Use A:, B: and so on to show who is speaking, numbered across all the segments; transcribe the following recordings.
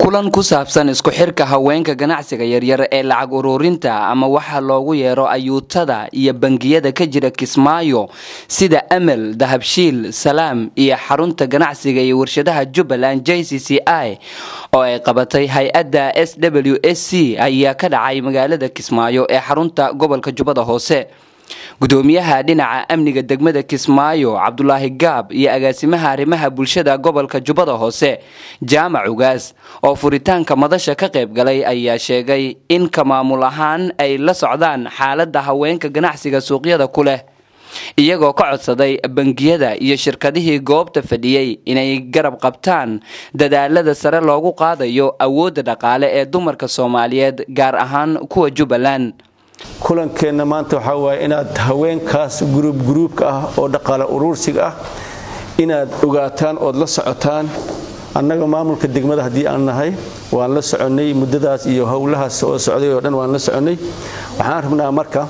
A: kulan ku saabsan isku xirka haweenka ganacsiga yaryar ee lacag ururinta ama waxa loogu yeero ayuutada iyo bangiyada ka jira kismaayo sida amal dahabshiil salaam iyo xarunta ganacsiga iyo warshadaha jubbaland j c c i oo ay qabatay hay-adda s w s c ayaa ka dhacay magaalada kismaayo ee xarunta gobolka jubbada hoose gudoomiyaha dhinaca amniga degmada kismaayo cabdulaahi gaab iyo agaasimaha arrimaha bulshada gobolka jubbada hoose jaamac ugaas oo furitaanka madasha ka qayb galay ayaa sheegay in ka maamul ahaan ay la socdaan xaaladda haweenka ganacsiga suuqyada ku leh iyagoo ka codsaday bangiyada iyo shirkadihii goobta fadhiyey inay garab qabtaan dadaalada sare loogu qaadayo awoodda dhaqaale ee dumarka soomaaliyeed gaar ahaan kuwa jubbaland
B: kulankeenna maanta waxaa waaye inaad haweenkaas guruub guruubka ah oo dhaqaale uruursiga ah inaad ogaataan ood la socotaan annaga maamulka degmada haddii aan nahay waan la soconnay muddadaas iyo howlahaas oo socday oo dhan waan la soconnay waxaan rabnaa marka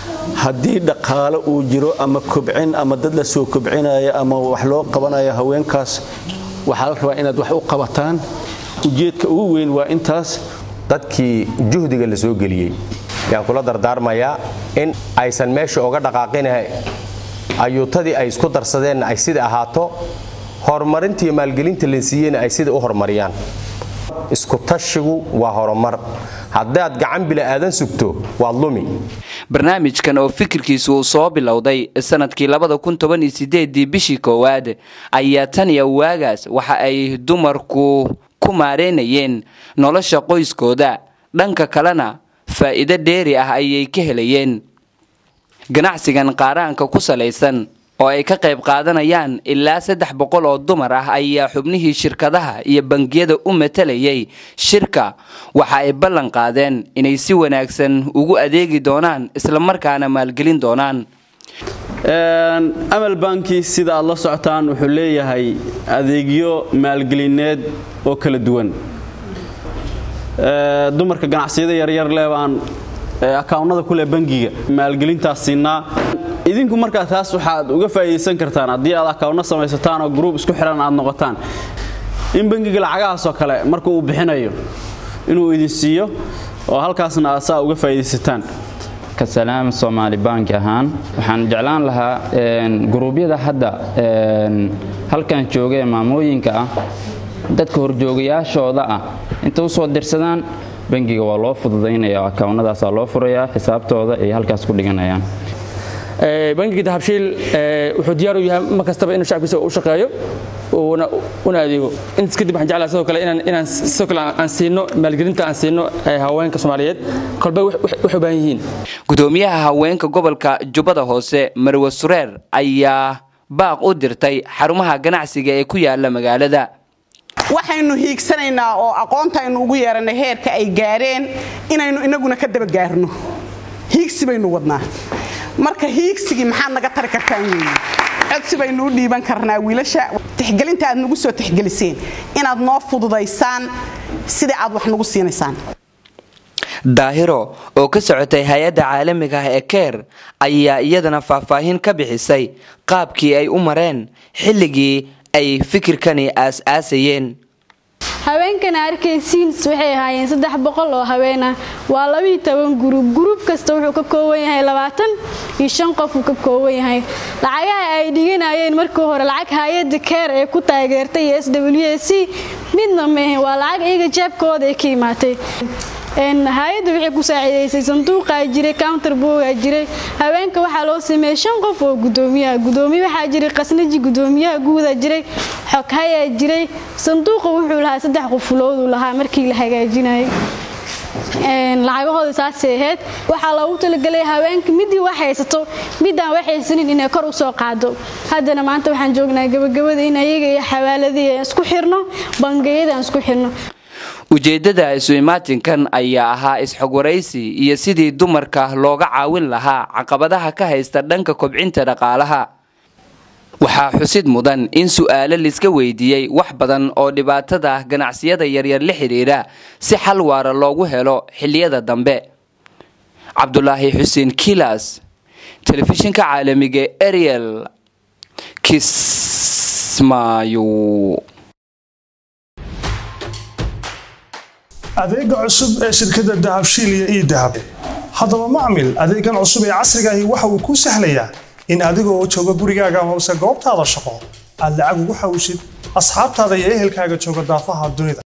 B: haddii dhaqaale uu jiro ama kobcin ama dad la soo kobcinaya ama wax loo qabanayo haweenkaas waxaa la rabaa inaad wax u qabataan ujeedka ugu weyn waa intaas
C: dadkii juhdiga la soo geliyey yaan kula dardaarmayaa in aysan meesha oga dhaqaaqina ayuutadii ay isku darsadeenna ay sida ahaato horumarintiiyo maalgelinta la siiyeyna ay sida u horumariyaan iskutashigu waa horumar haddaad gacan bila'aadan sugto waad lumi
A: barnaamijkan oo fikirkiisu uu soo bilowday sanadkii labada kun toban iyo sideedii bishii koowaad ayaa tan iyo waagaas waxa ay dumarku ku maareynayeen nolosha qoyskooda dhanka kalena faa'iido dheeri ah ayay ka helayeen ganacsigan qaaraanka ku salaysan oo ay ka qayb qaadanayaan ilaa saddex boqol oo dumar ah ayaa xubnihii shirkadaha iyo bangiyada u matalayay shirka waxa ay ballan qaadeen inay si wanaagsan ugu adeegi doonaan islamarkaana maalgelin doonaan
D: amal banki sida aad la socotaan wuxuu leeyahay adeegyo maalgelineed oo kala duwan dumarka ganacsiyada yaryar leh baan akaawnada kuleh bangiga maalgelintaas siinaa idinku markaa taas waxaad uga faa'iidaysan kartaan haddii aad akaawno samaysataan oo gruub isku xihan aad noqotaan in bangiga lacagahaasoo kale marka uu bixinayo inuu idin siiyo oo halkaasna aad saa uga faa'iidaysataan
E: kasalaam soomaali banki ahaan waxaan jeclaan lahaa guruubyada hadda halkan jooga ee maamooyinka ah dadka horjoogayaashooda ah inta u soo dirsadaan bangiga waa loo fududaynaya akaawnadaasaa loo furayaa xisaabtooda ay halkaas ku dhiganayaan
F: bangiga dahabshiil wuxuu diyaar u yahay mar kastaba inuu shacabkiisa u shaqeeyo una adeego intaas kadib waxaan jeclaha sidoo kale inaan sidoo kale aan siino maalgelinta aan siino haweenka soomaaliyeed kolba waxay u baahan yihiin
A: gudoomiyaha haweenka gobolka jubbada hoose marwe sureer ayaa baaq u dirtay xarumaha ganacsiga ee ku yaala magaalada
G: waxaynu hiigsanaynaa oo aqoontaynu ugu yeeranay heerka ay gaareen inaynu inaguna ka daba gaarno hiigsi baynu wadnaa marka hiigsigii maxaad naga tari kartaan weeye codsi baynu u dhiiban karnaa wiilasha tixgelinta aad nagu soo tixgeliseen inaad noo fududaysaan sidai aad wax nagu siinaysaan
A: daahiro oo ka socotay hay-adda caalamiga ah ee keer ayaa iyadana faahfaahin ka bixisay qaabkii ay u mareen xilligii ay fikirkani aas-aasayeen
H: haweenkana arkaysiins waxay ahaayeen saddex boqol oo haween ah waa labiiyo toban guruub guruub kasta wuxuu ka kooban yahay labaatan iyo shan qof uu ka kooban yahay lacagaha ay dhiganayeen markii hore lacag hay-adda keer ee ku taageertay iyo s w a c midna mehe waa lacag iyaga jeebkooda ay ka imaatay hay-adda waxay ku saaciidaysay sanduuqaa jiray counter boogaa jiray haweenka waxaa loo sameeyey shan qof oo gudoomiyaha gudoomiye waxaa jiray qasnaji gudoomiyaha guudaa jiray xoghayaa jiray sanduuqa wuxuu lahaa saddex qufulooduu lahaa markii la hagaajinayay lacagahooda saasay ahayd waxaa loogu talagelay haweenka midii wax haysato midaan wax haysanin inay kor u soo qaado haddana maanta waxaan joognaa gabagabada in ayaga iyo xawaaladii aan isku xirno bangiyada aan isku xirno
A: ujeeddada isu imaatinkan ayaa ahaa is-xogwaraysi iyo sidii dumarka looga caawin lahaa caqabadaha ka haysta dhanka kobcinta dhaqaalaha waxaa xusid mudan in su'aalo liska weydiiyey wax badan oo dhibaatada ganacsiyada yaryar la xidhiidha si xal waara loogu helo xilliyada dambe cabdulaahi xuseen kilas telefishinka caalamiga ariel kismaayo
I: adeega cusub ee shirkadda dahabshiil iyo ii dahab haddaba macmil adeegan cusub ee casriga ahi waxa uu kuu sahlayaa in adigoo jooga gurigaaga hoose goobtaada shaqo aad lacag ugu xawshid asxaabtaada iyo ehelkaaga jooga daafaha dunida